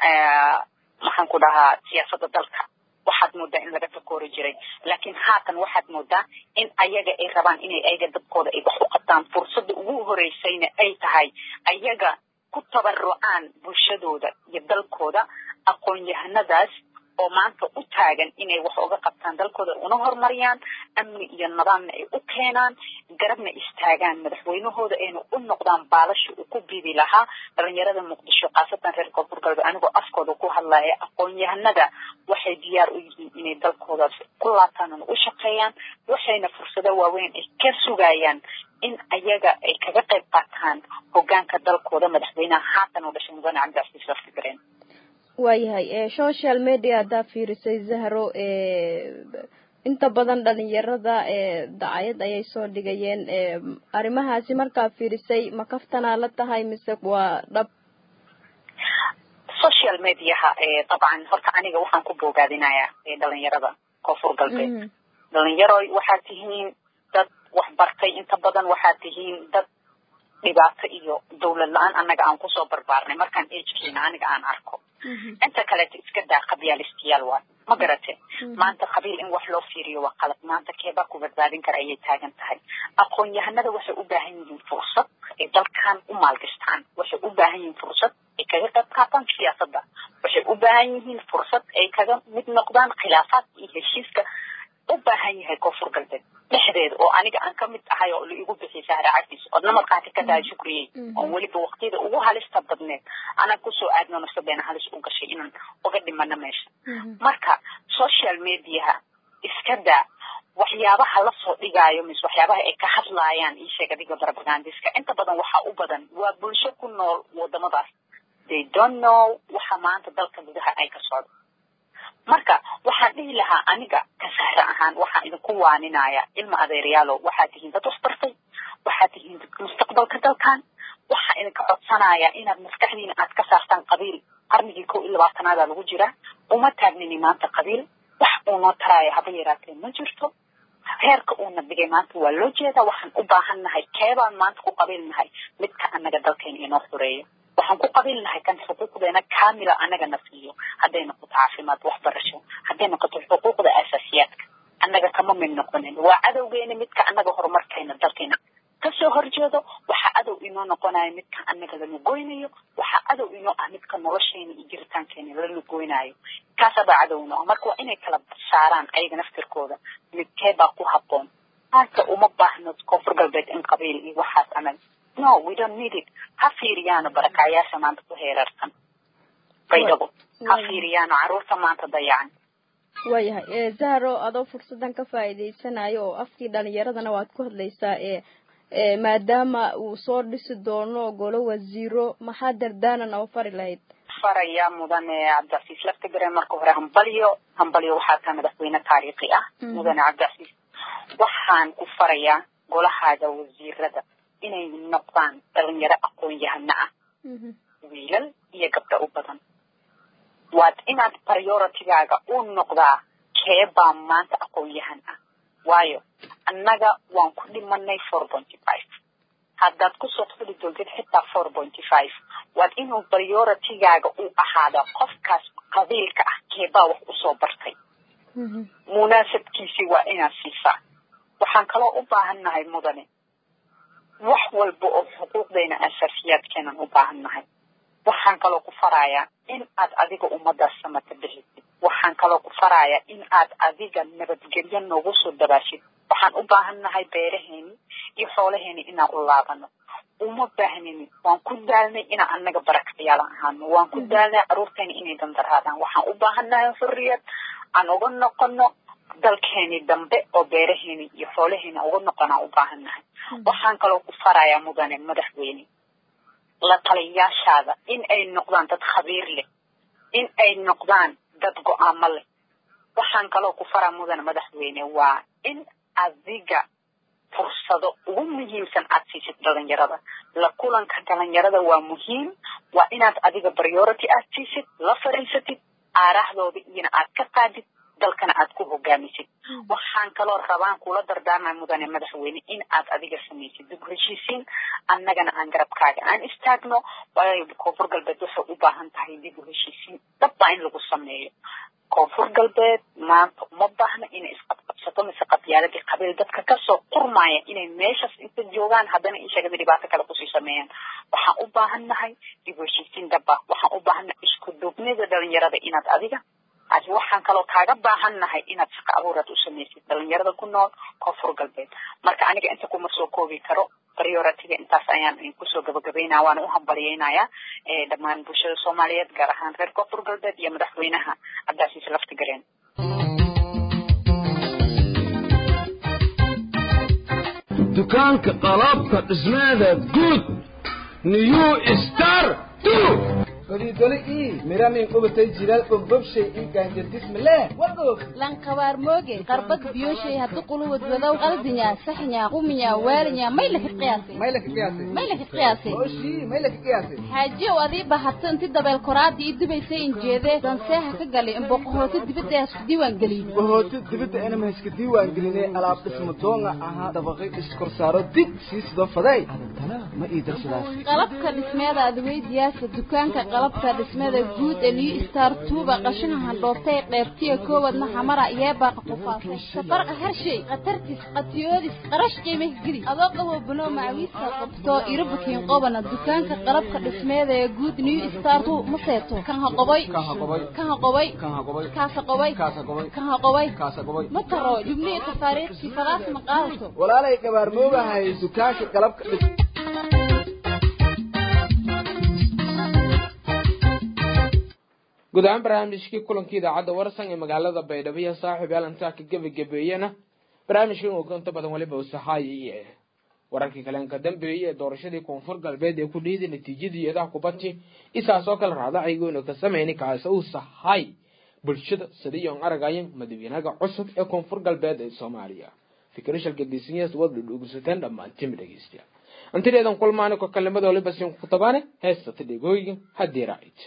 maxaan ku dhahaa siyaasadda dalka waxaad moodaa in laga takoori jiray laakiin haatan waxaad moodaa in ayaga ay rabaan inay ayaga dadkooda ay wax u qabtaan fursadda ugu horeysayna ay tahay ayaga ku tabarucaan bulshadooda iyo dalkooda aqoon-yahanadaas oo maanta u taagan inay wax uga qabtaan dalkooda una horumariyaan amni iyo nidaamna ay u keenaan garabna istaagaan madaxweynahooda ayna u noqdaan baalasha uu ku biibi lahaa dhalinyarada muqdisho khaasatan reer koonfur galbeed anigoo afkooda ku hadlaya aqoon-yahanada waxay diyaar u yihiin inay dalkoodaas ku laabtaan una u shaqeeyaan waxayna fursado waaweyn ay ka sugayaan in ayaga ay kaga qayb qaataan hogaanka dalkooda madaxweynaha haatan oo dhashay mudane cabdicasiis laftigareen waayahay social media haddaa fiirisay zahro inta badan dhalinyarada dacayad ayay soo dhigayeen arrimahaasi markaa fiirisay ma kaftanaa la tahay mise waa dhab social mediaha dabcan horta aniga waxaan ku boogaadinayaa dhalinyarada koonfur galbeed dhalinyaroy waxaad tihiin dad waxbartay inta badan waxaad tihiin dad dhibaato iyo dawlad la-aan annaga aan kusoo barbaarnay markaan agkeena aniga aan arko inta kaleeto iska daa qabyaalistayaal waa ma garate maanta qabiil in wax loo fiiriyo waa qalad maanta keebaa ku badbaadin kara ayay taagan tahay aqoon-yahanada waxay u baahan yihiin fursad ay dalkan u maalgashtaan waxay u baahan yihiin fursad ay kaga qayb qaataan siyaasadda waxay u baahan yihiin fursad ay kaga mid noqdaan khilaafaadka iyo heshiiska u baahan yahay koonfur galbeed dhexdeeda oo aniga aan kamid ahay oo la igu bixiyay sahra cagtiis oodna markaati ka tahay shukriyey oo weliba waqtiyada ugu halista badneed anaan kusoo aadno nafsadeena halis u gashay inaan uga dhimano meesha marka social mediaha iska daa waxyaabaha lasoo dhigaayo mise waxyaabaha ay ka hadlaayaan ii sheeg adiga barbagandiska inta badan waxaa u badan waa bulsho ku nool wadamadaas they don't know waxa maanta dalka gudaha ay ka socdo marka waxaan dhihi lahaa aniga ka sahra ahaan waxaan idinku waaninaya ilma adeeryaalo waxaad tihiin dad waxbartay waxaad tihiin dadka mustaqbalka dalkan waxaa idinka codsanaya inaad maskaxdiina aad ka saartaan qabiil qarnigii kow iyo labaatanaada lagu jiraa uma taagnini maanta qabiil wax uu noo taraayo haba yaraatee ma jirto heerka uuna dhigay maanta waa loo jeedaa waxaan u baahan nahay keebaan maanta ku qabiil nahay midka anaga dalkeena inoo xureeyo waxaan ku qabiil nahay kan xuquuqdeena kaamila anaga na siiyo hadday noqoto caafimaad waxbarasho hadday noqoto xuquuqda asaasiyaadka annaga kama mid noqonin waa cadowgeena midka annaga horumarkeena dalkeena kasoo horjeedo waxaa cadow inoo noqonayo midka annaga lana goynayo waxaa cadow inoo ah midka nolosheena iyo jiritaankeena lana goynayo kaasabaa cadowno ah marka waa inay kala saaraan ayaga naftirkooda midkee baa ku habboon maanta uma baahno koonfur galbeed in qabiil iyo waxaas anaga no we don't need it ha fiiriyaano barakacyaasha maanta ku heerarsan baydhabo ha fiiriyaano caruurta maanta dayacan waayahay zahro adoo fursadan ka faa'iidaysanayo oo afkii dhalinyaradana waad ku hadlaysaa ee maadaama uu soo dhisi doono golo wasiiro maxaa dardaanan oo fari lahayd faraya mudane cabdicasiis laftigare marka hore hambalyo hambalyo waxaa tahay madaxweyne taariikhi ah mudane cabdicasiis waxaan ku farayaa golahaaga wasiirada inay noqdaan dhalinyaro aqoon-yahano ah wiilal iyo gabdho u badan waad inaad prioritigaaga u noqdaa keebaa maanta aqoon-yahan ah waayo annaga waan ku dhimanay four pointy five haddaad kusoo fuli doontid xitaa four pointy five waad inuu prioritigaaga u ahaada qofkaas qabiilka ah keebaa wax usoo bartay munaasabkiisii waa inaad siisaa waxaan kaloo u baahan nahay mudane wax walba oo xuquuqdayna asaasiyaadkeenan u baahan nahay waxaan kaloo ku farayaa in aad adiga ummadaas samata bixisid waxaan kaloo ku farayaa in aad adiga nabadgelyo noogu soo dabaashid waxaan u baahan nahay beeraheeni iyo xoolaheeni inaan u laabano uma baahnini waan ku daalnay inaan anaga barakacyaal ahaano waan ku daalnay caruurteeni inay dandaraadaan waxaan u baahan nahay xurriyad aan uga noqono dalkeeni dambe oo beeraheeni iyo xoolaheeni uga noqonaan u baahan nahay waxaan kaloo ku farayaa mudane madaxweyne la taliyaashaada in ay noqdaan dad khabiir leh in ay noqdaan dad go-aamo leh waxaan kaloo ku faraa mudane madaxweyne waa in adiga fursado ugu muhiimsan aad siisid dhalinyarada la kulanka dhalinyarada waa muhiim waa inaad adiga priority aad siisid la fariisatid aarahdooda iyona aad ka qaadid dalkana aad ku hogaamisid waxaan kaloo rabaan kula dardaarmay mudane madaxweyne in aad adiga samaysid dib heshiisiin annagana aan garabkaaga aan istaagno waayo koonfur galbeed waxay u baahan tahay dib u heshiisiin dhabbaa in lagu sameeyo koonfur galbeed maanta uma baahna inay isqabqabsato mise qabyaaladii qabiil dadka kasoo qurmaya inay meeshaas inta joogaan haddana ishagada dhibaato kale kusii sameeyaan waxaan u baahan nahay dib u heshiisiin dhaba waxaan u baahannahay isku duubnida dhalinyarada inaad adiga adi waxaan kaloo kaaga baahan nahay inaad shaqa abuuraad u samaysid dhalinyarada ku nool koonfur galbeed marka aniga inta kuma soo koobi karo prioritiga intaas ayaan kusoo gabagabaynaya waana u hambaliyeynayaa dhammaan bulshada soomaaliyeed gaar ahaan reer koonfur galbeed iyo madaxweynaha cabdicasiis laftigareen dukaanka qalabka dhismeeda guud new star godidoli ii miranin qubatay jiral ogbobshay ii gaanjardismale wagoog lankabaar mooge qarbad biyoshay haddu quluwad wadow qaldinya saxnya quminya waalinya may laka qiyaasay may laka qiyaasay may laka qiyaasay oshii may laka qiyaasay xaajiyow adii bahato inti dabeel koraada ii dubaysay injeedee danseeha ka galay imboqohooti dibadda isku diiwaan geliyey bohooti dibadda inama iska diiwaan gelinay alaab dhismo doonga ahaa dabaqay iskorsaaro dib sii sidoo faday adantana ma ii darsadaas qalabka dhismeeda adweydiyaasa dukaanka qalabka dhismada guud ee new star tuuba qashina handhoobtay qeybtiya koowadna xamara yeebaaqa qufaasay safarqa harshay khatartis qatiyoodis qarash qiimih gidi adoo qabo buno macawiiska qabto irabukiin qobana dukaanka qalabka dhismeeda ee guud new star tu ma seeto kan ha qobay kan ha qobay kaasa qobay kan ha qobay ma taro jubnihi tafaariiqsi falaas ma qaadato walaalay gabaarmoogahay dukaanka qalabka dhis guud ahaan barnaamijkii kulankii idaacadda warsan ee magaalada baydhabo iyo saaxiib yaalantaa ka gebagabeeyena barnaamijkan uu inta badan weliba usaxaayay wararkii kaleenka dambeeyey ee doorashadii koonfur galbeed ee ku dhiiday natiijadii eedaha kubadti isaas oo kale raadacayguna ka samayni kaasa uu sahay bulshada sidayoon aragayan madaxweynaha cusub ee koonfur galbeed ee soomaaliya fikirashal gadisanyas wad dhudhugusateen dhammaantima dhegeystayaal antideedan kulmaani ko kalimada waliba siin ku tabaane heestata dhegooyin haddii raacid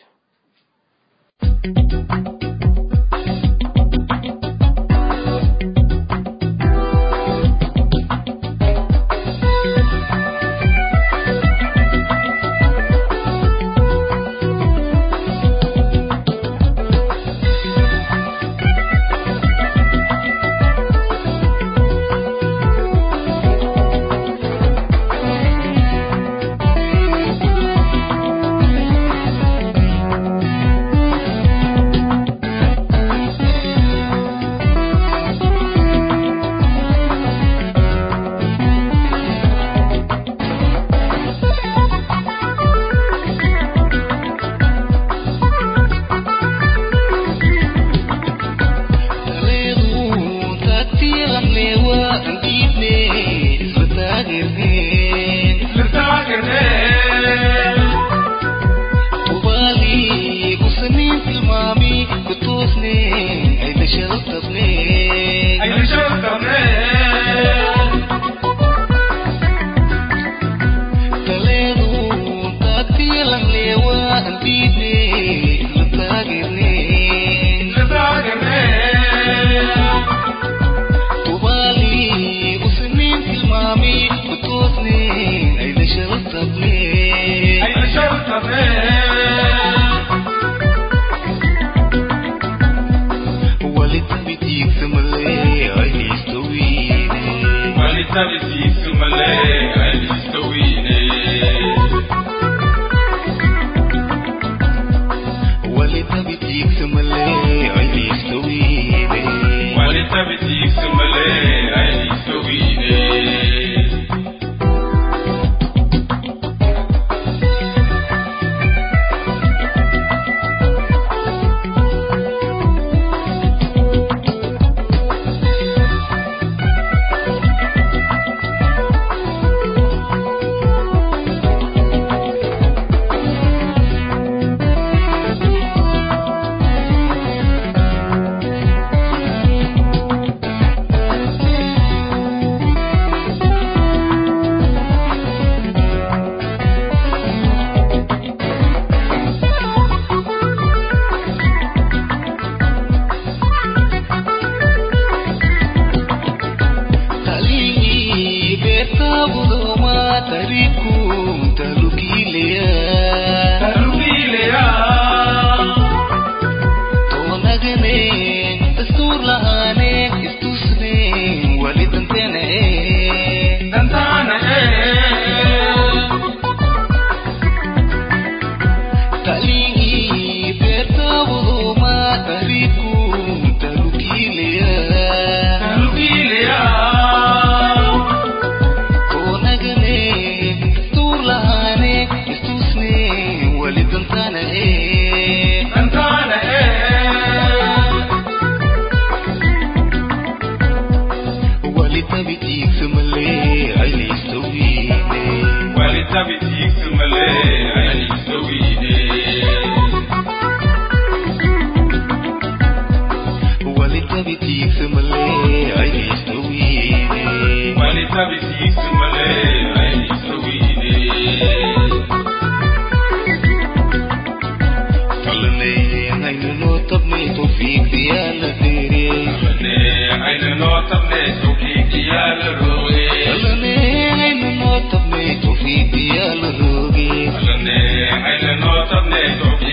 Thank you.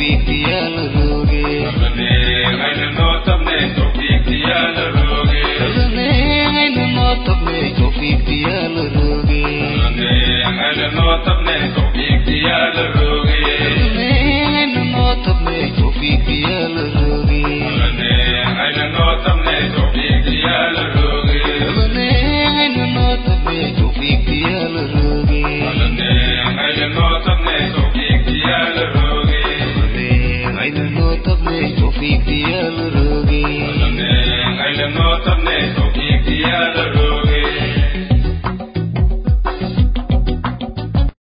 wiikiyaala